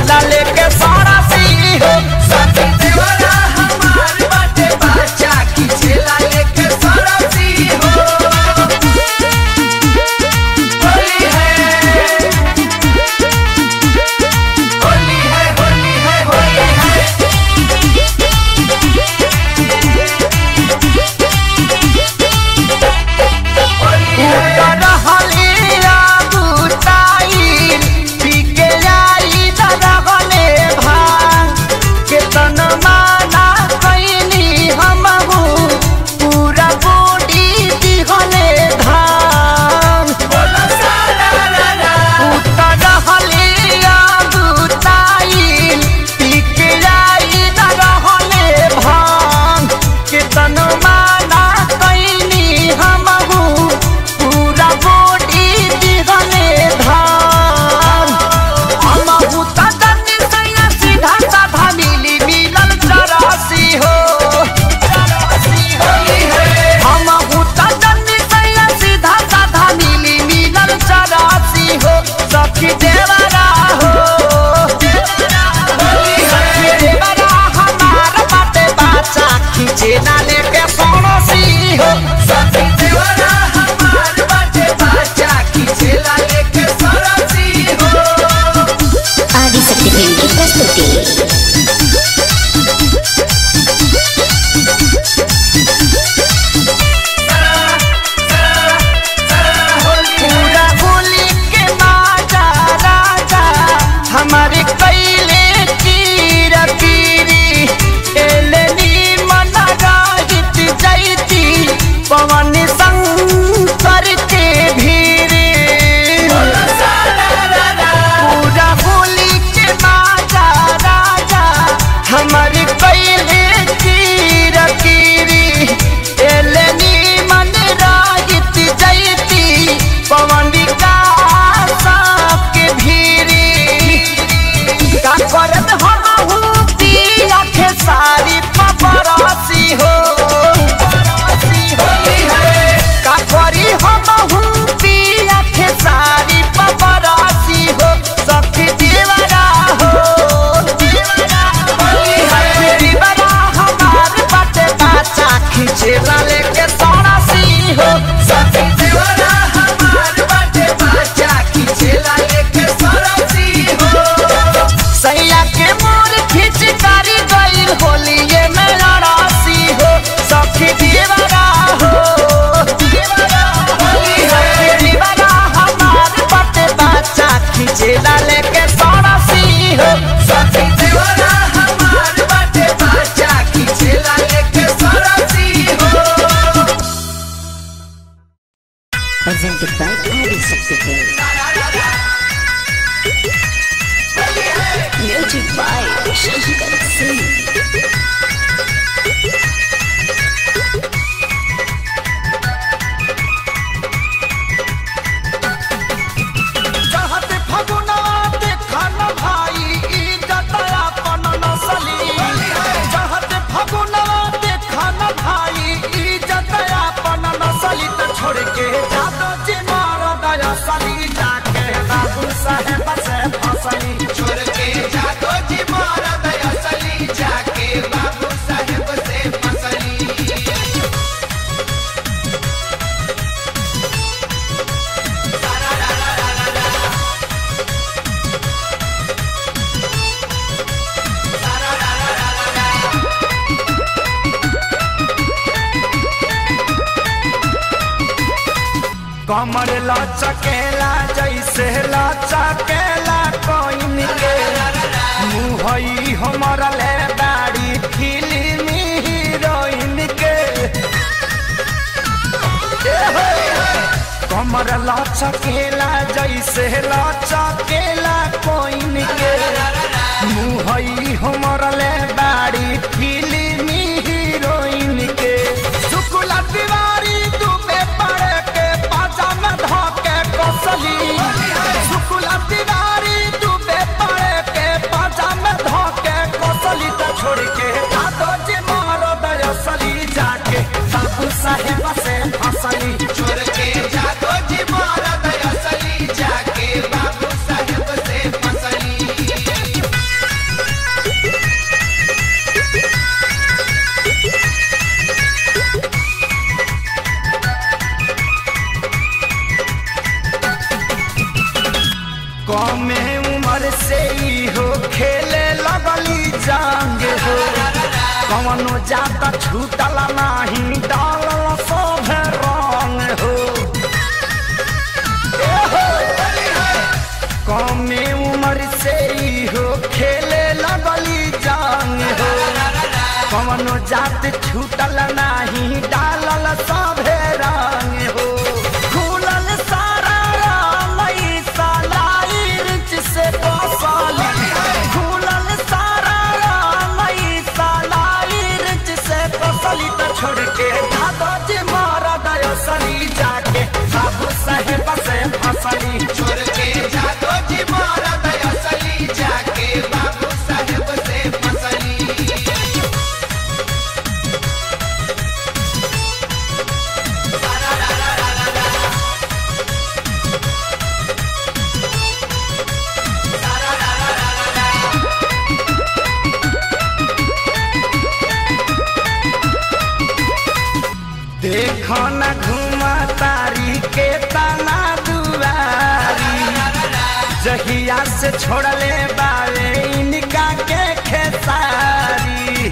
खींचेला लेके सारा सी हो सखी देवरा हमार बाटे बाचा खींचेला लेके सरसी हो होली है होली है होली है होली है होली है रहलिया बुताई पी के आई दरगले भांग केतन माना कैनी हमहू पूरा बॉडी दिहले धान बोला सारा रा रा उतर रहलिया बुताई पी के आई दरगले भांग केतन माना कैनी हमहू पूरा बॉडी दिहले धान हमहू त तनी सैया सीधा साधा मिली मिलल चरासी हो होली है हमहू त तनी सैया सीधा साधा मिली मिलल चरासी हो सखी देवरा हो सखी देवरा हमार बाटे बाचा खींचे ना लेके पड़ोसी हो सखी देवरा हमार बाटे बाचा खींचेला लेके सरसी हो ఆదిశక్తి ఫిల్మ్ కి ప్రస్తుతి पूरा होली के माजा राजा हमारे कैले कीर कीरी एलनी मन राहित जैती पवन शंकर के भीरी पूरा होली के माजा राजा हमारे कैले कीर कीरी एलनी मन राहित जैती पवन विकास के भीरी का करत हमहू पिया के सारी पपरासी हो का करी हमहू पिया के सारी पपरासी हो सखी दीवारा हो सखी दीवारा हमार बाटे बाचा खींचेला लेके सारा सी हो सखी देवरा हमार बाटे बाचा खींचेला लेके सरसी हो सैया के मोर खींच कारी गईल होलिए में लड़ासी हो सखी दीवारा हो सखी दीवारा हमार बटे बच्चा खींचेला लेके सड़ासी हो सखी देवरा हमार बाटे बाचा खींचेला लेके सरसी हो presented by Adishakti film music by Shankar Singh चाहत फगुना देखा न भाई इज्जत अपन नसली चाहत फगुना देखा न भाई इज्जत अपन नसली त छोड़ के जादो जी मार दया सली जाके बाबू साहेब से फसली छोड़ के जातो जी मारा दया सली जाके बाबू साहेब से फसली कमर लचकेला जैसे लचकेला कोइन के मुहई हमर ले दाढ़ी फिल्मी हीरोइन के कमर लचकेला जैसे लचकेला कोइन के मुहई हमर ले दाढ़ी फिल्मी हीरोइन के शुक्ला तिवारी दुबे पड़े के पाजामा धोके कसली शुक्ला तिवारी दुबे पड़े के पाजामा धोके कसली त छोड़ के जादो जी मारो दयसली जाके बाबू साहेब से फसली छोड़ के जातो जी मारा दया सली जाके बाबू साहेब से फसली कवनो जाता छूटल नाही डालल सब रंग हो ए हो, कमे उम्र से ही हो खेले लगली जांग हो कवनो जात छूटल नाही डालल सभे रंग हो खुलल सारा रामई सालाई रिच से बसाली खुलल सारा रामई सालाई रिच से बसली तो छोड़ के दादा जी मारा दयसली जाके बाबू साहेब से फसली छोड़ के जादो जी मारा दयासली जाके बाबू साहेब से फसली देखो न घुमा तारी के तना दुआरी जहिया से छोड़ले बारे इनका के खेसारी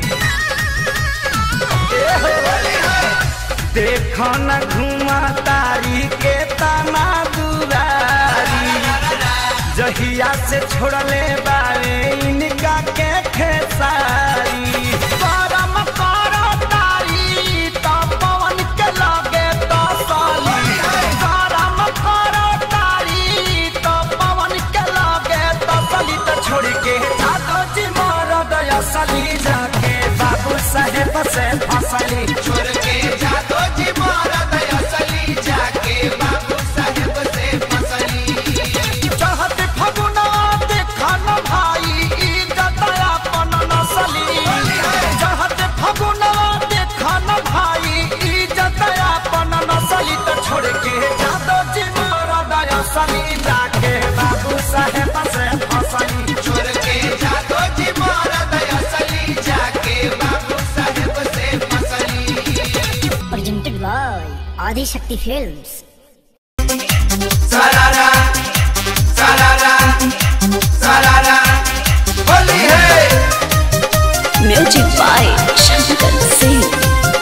ए हो, देखो न घुमा तारी के तना दुआरी जहिया से छोड़ले बारे इनका के खेसारी करम करो तारी तो पवन के लगे तो साली करम करो तारी तो पवन के लगे तो साली तो छोड़ के जातो जी मारो दया सली जाके बाबू साहेब से फसली छोड़ के जादो जी मारा दयासली जाके बाबू साहेब से फसली चाहत फगुना देखा न भाई इज्जत अपन नसली चाहत फगुना देखा न भाई इज्जत अपन नसली तो छोड़ के जादो जी मारा दया सली जाके बाबू साहेब से फसली छोड़ के जादो जी मारा दयासली जाके बाबू साहेब से फसली Presented by Adi Shakti Films. सारारा सारारा सारारा Holi है Music by Shankar Singh.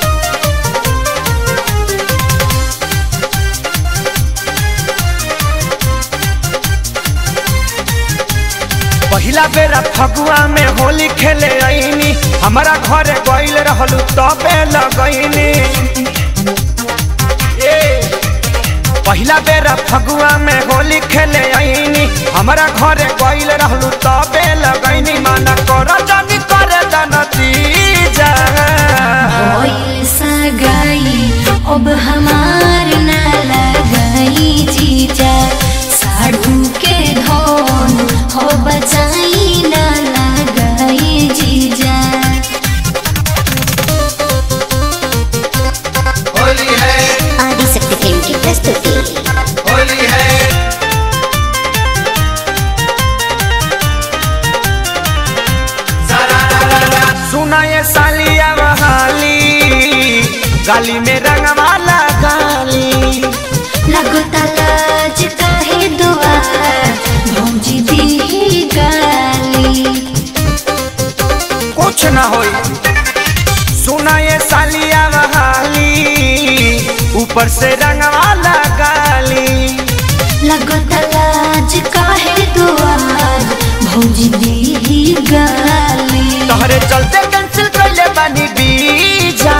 पहिला बेरा फगुआ में होली खेले आईनी हमारा घरे गईल रहलू तबे लगईनी ए पहिला बेरा फगुआ में होली खेले आईनी हमारा घरे गईल रहलू तबे लगईनी माना कर जानी करे नतीजा कोयल सगाई अब हमार न लगाई जीजा साढ़ू के धोन हो बचाई न लगाई जीजा होली है Adi Shakti Film की प्रस्तुति होली है सारारा सुना ये सालिया बहाली गाली में रंगवाला गाली लगता लाज काहे दुआ भौजी दी गाली कुछ ना होई सुना ये सालिया बहाली ऊपर से रंगवाला गाली लगता लाज काहे दुआ भौजी दी गाली तोहरे चलते कैंसिल कर बानी बीजा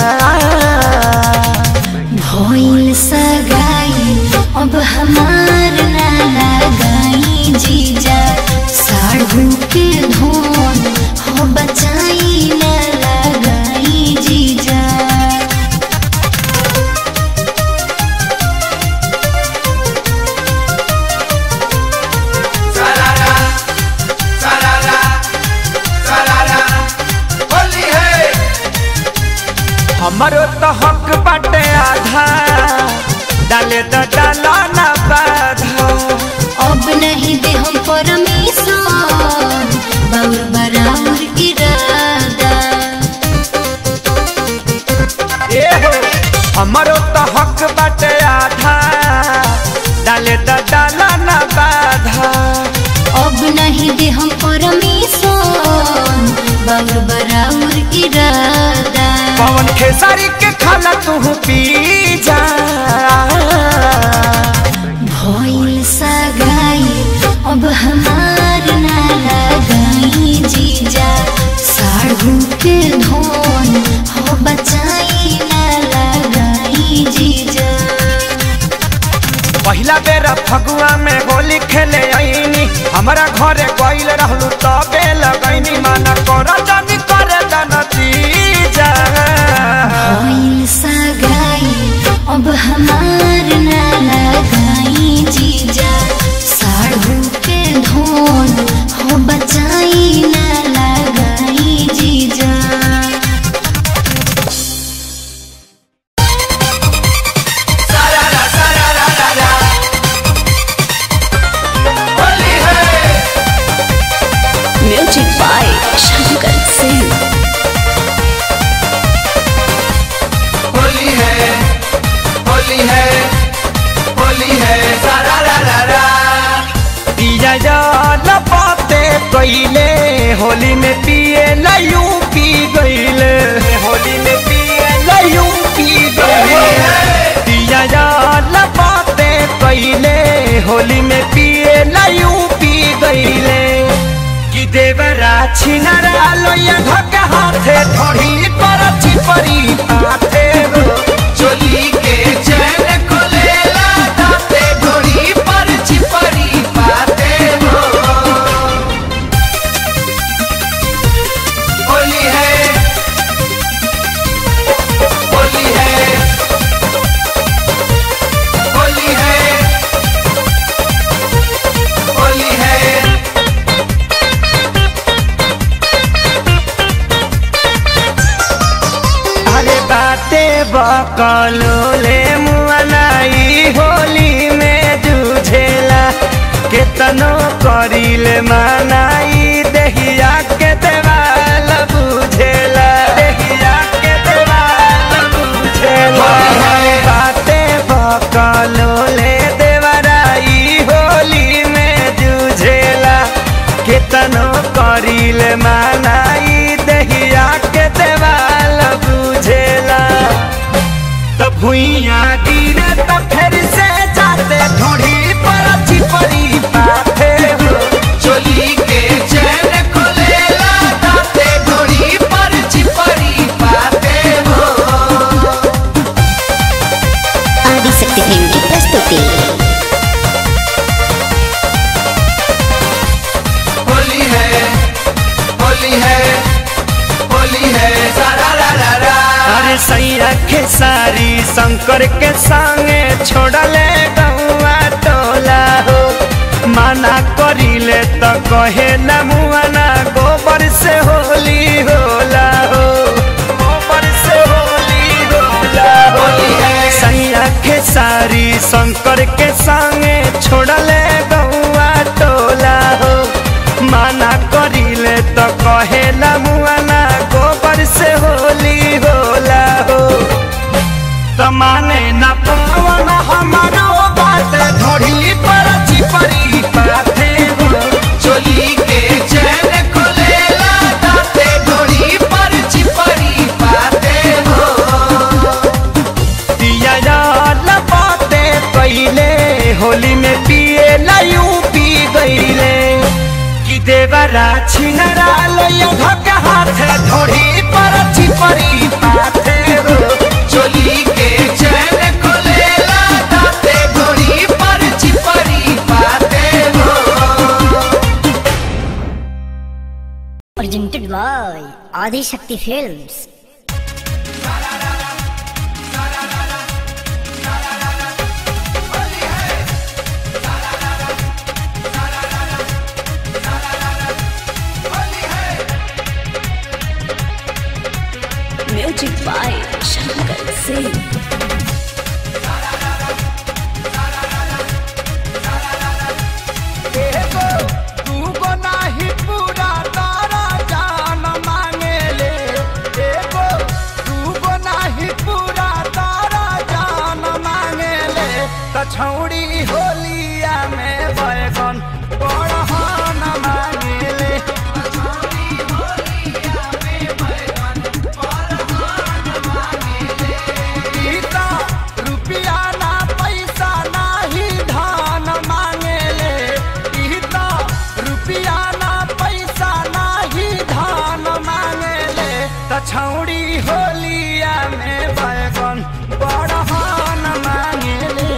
भइल सगाई अब हमार ना लगाई जीजा साढ़ू के धोन हो बचाई ना लगाई जीजा सारारा सारारा सारारा होली है हमारो तो हक बाटे आधा डाले तो डाला ना बाधा अब नहीं दे हम परमेश्वर बाउर बराबर इरादा ए हो हमारो तो हक बाटे आधा डाले तो डाला ना बाधा अब नहीं दे हम परमेश्वर बाउर बराबर इरादा इरादा पवन खेसारी के खाला तू पी जा भइल सगाई अब हमार ना लगाई जीजा साढ़ू के धोन हो बचाई ना लगाई जीजा पहिला बेरा फगुआ में होली खेले आईनी हमारा घरे गइल रहलू तबे लगैनी माना कर जानी करे दाना चीजा भइल सगाई अब हमार ना लगाई जीजा साढ़ू के धोन हो बचाई ना लगाई जीजा सारारा सारारा रा होली है म्यूजिक बाय शंकर सिंह होली है होली है होली है सारारा रा पिया जल पाते कइले होली में पिए लयू पी गइले होली में पिए लयू पी गइले पिया जल पाते कइले होली में पिए लयू पी गइले कि देवरा छिनरा लोया धक हाथे थोड़ी पर चिपरी हाथे हो चोली के चैन खोलेला दाते घोड़ी पर चिपरी पाते हो होली है होली है होली है होली है अरे बाते बकलो ले मुआनाई होली में जूझेला केतनो करिले मानाई देहिया के देवाल बुझेला देहिया के देवाल बुझेला बाते बकलो ले देवराई होली में जूझेला केतनो करिले मानाई देहिया के देवाल बुझेला त भुइया गिरे त फेर से जाते ढोढ़ी पर चिपरी पाथे हो चोली के चैन खोलेला दाते घोड़ी पर चिपरी पाते हो आदिशक्ति फिल्म की प्रस्तुति होली है होली है होली है सारा रा रा रा अरे सैया के सारी शंकर के संगे छोड़ले गौआ टोला हो माना करिले त कहे न मुआना गोबर से होली होला हो गोबर से होली होला हो होली है। सैया के सारी शंकर के संगे छोड़ले गौआ टोला हो माना करिले त कहे न मुआना गोबर से होली होला हो त माने न पावन हमारो बात धोड़ी पर चिपरी पाथे हो चोली के चैन खोलेला दाते घोड़ी पर चिपरी पाते हो दिया जल पाते पहले होली में पिए लयू पी गईले कि देवरा छिनरा लोया धक हाथे धोड़ी पर चिपरी पाथे हो चोली के चैन खोलेला दाते घोड़ी पर चिपरी पाते हो presented by Adi Shakti Films. Music by Shankar Singh. एगो दूगो नाही पूरा तारा जान मांगेले एगो दूगो नाही पूरा तारा जान मांगेले त छौड़ी होलिया में बैगन बड़हन मांगेले छौड़ी होलिया में बैगन बड़हन मांगेले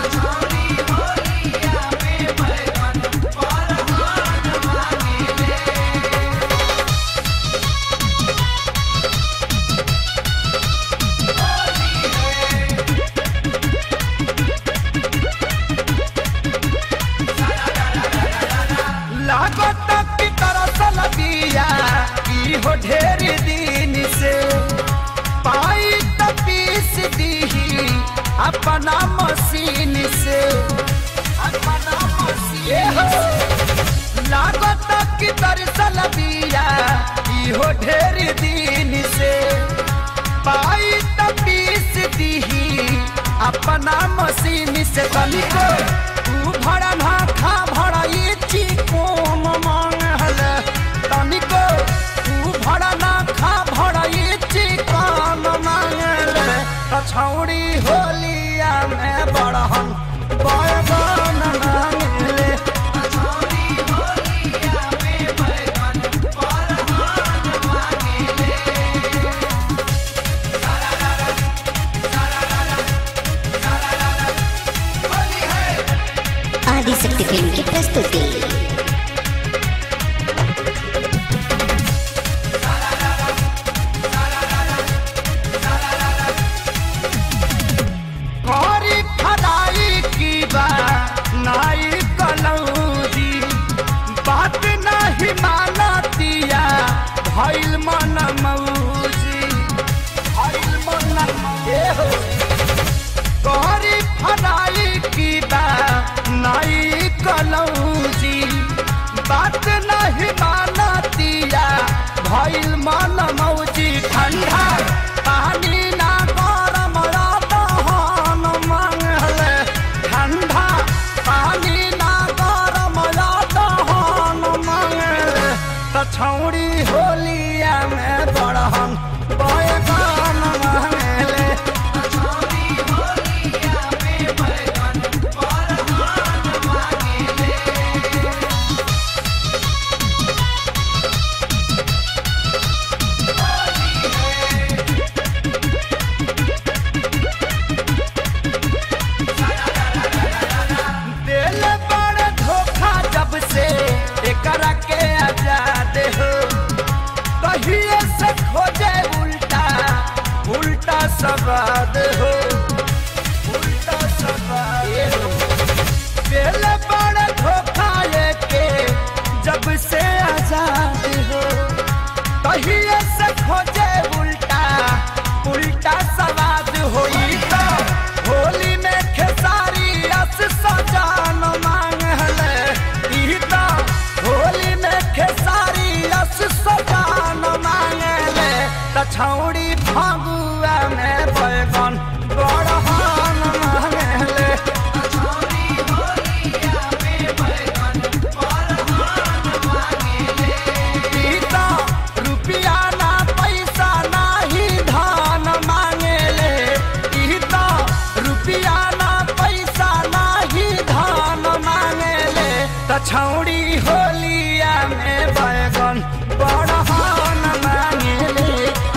लागत की तरसल बिया की हो ढेर दिन से पाई त पीस दीही अपना मशीन से अपना मशीन लागत की तरसल बिया की हो ढेर दिन से पाई त पीस दीही अपना मशीन से तनिको तू भड़ा ना खा भड़ा ये चिकोम मांगल तनिको तू भड़ा ना खा भड़ा ये चिकोम मांगल कछौड़ी होलिया में बड़हन बड़गन मांगले आदिशक्ति फिल्म की प्रस्तुति करी खदाई की बा नाई कलौदी बात नहीं मानतिया भइल मन मौजी भइल मन मौजी करी खदाई की बा नाई कलौजी बात नहीं मानतिया भइल मन मौजी ठंडा पानी ना गरम रहन मंगले ठंडा पानी ना गरम रहन मंगले त छौड़ी होलिया में बड़हन बयगन मंगले दिल बड़ धोखा जब से एकरा के आजाद हो कहिए से खोजे उल्टा उल्टा सवाद हो उल्टा सवाद हो दिल बड़ धोखा ये के जब से आजाद हो कहिए से खोजे उल्टा उल्टा सवाद होई तो होली में खेसारी रस सजान मांगले ई तो होली में खेसारी रस सजान मांगले त छौड़ी फगुआ में बैगन बड़हन मांगले पीता रुपिया ना पैसा नाही धान मांगेले पीता रुपिया ना पैसा नाही धान मांगेले त छौड़ी होलिया में बैगन बड़हन मांगेले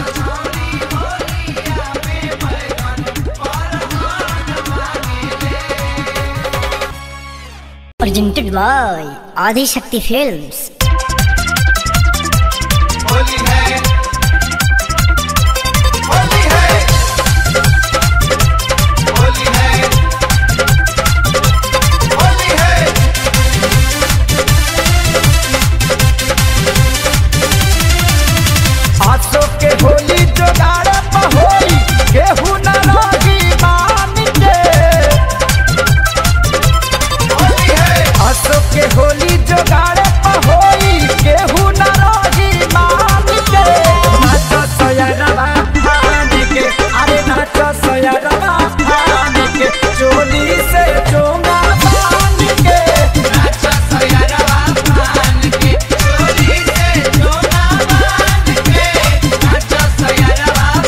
presented by Adishakti Films. Holi है होली है होली है होली है आसो के होली जोगाड़ पहोई केहू न रही मान के होली है आसो के होली जोगाड़ पहोई केहू न रही मान के नाच सोयरवा भान के अरे नाच सोयरवा भान के चोली से चोंगा बांध के नाचा सयारवा मान के चोली से चोला बांध के नाचा सयारवा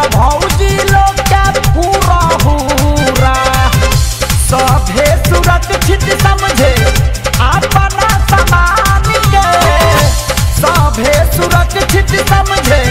भौजी लोग के पूरा हुरा सभे सुरक्षित समझे अपना समान के सभे सुरक्षित समझे